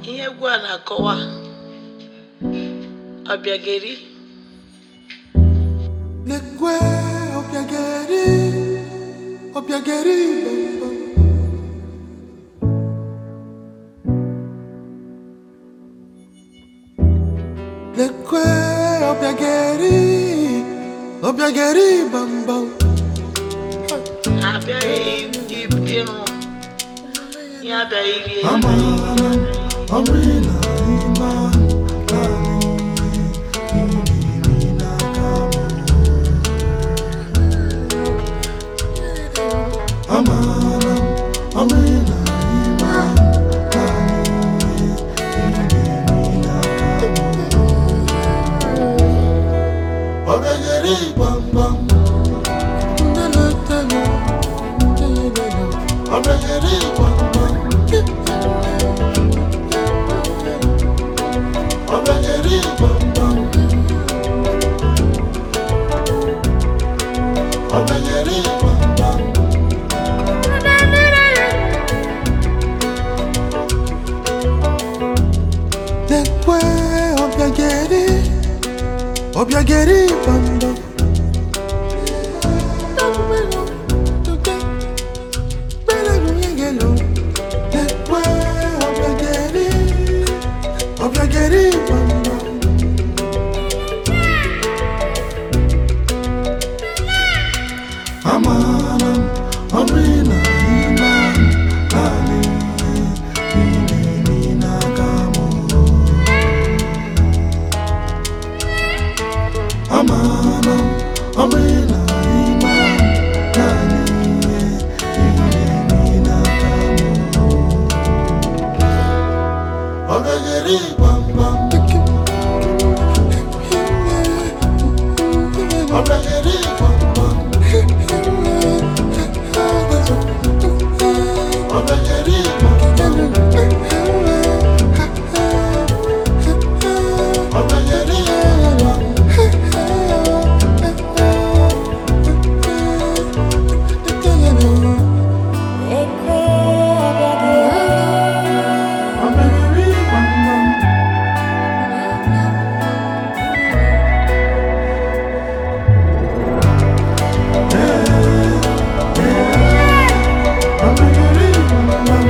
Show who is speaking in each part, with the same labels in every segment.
Speaker 1: ihe egwu a na-akọwa ọbịageri
Speaker 2: Lekwe obiageri, obiageri bambam. Lekwe obiageri, obiageri bambam.
Speaker 1: ha abịaghị ịrụ ihe abịaghị rie
Speaker 2: Amara, amina, iman, Amara, amina, iman, Obiageri bambam. Obiageri bambam. Obiageri bambam. Obiageri bambam. Lekwe obiageri, obiageri bambam. Lekwe obiageri, obiageri bambam. Amanam, amina, iman, ali, ini, nagamu. Amanam, amina, iman, ali, ini, nagamu. Ogageri, bam, bam. Ogageri, bam, bam. Ogageri, bam, bam. Ogageri, bam, Ogageri, bam, bam. Ogageri, bam, bam.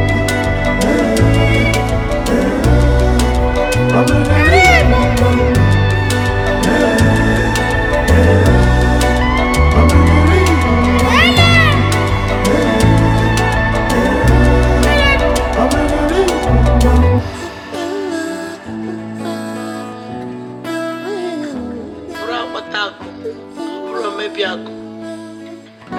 Speaker 2: Ogageri, bam, bam. Ogageri, bam, bam. Ogageri, bam, bam.
Speaker 1: bụrụ akpata akụ ọ bụrụ omebi akụ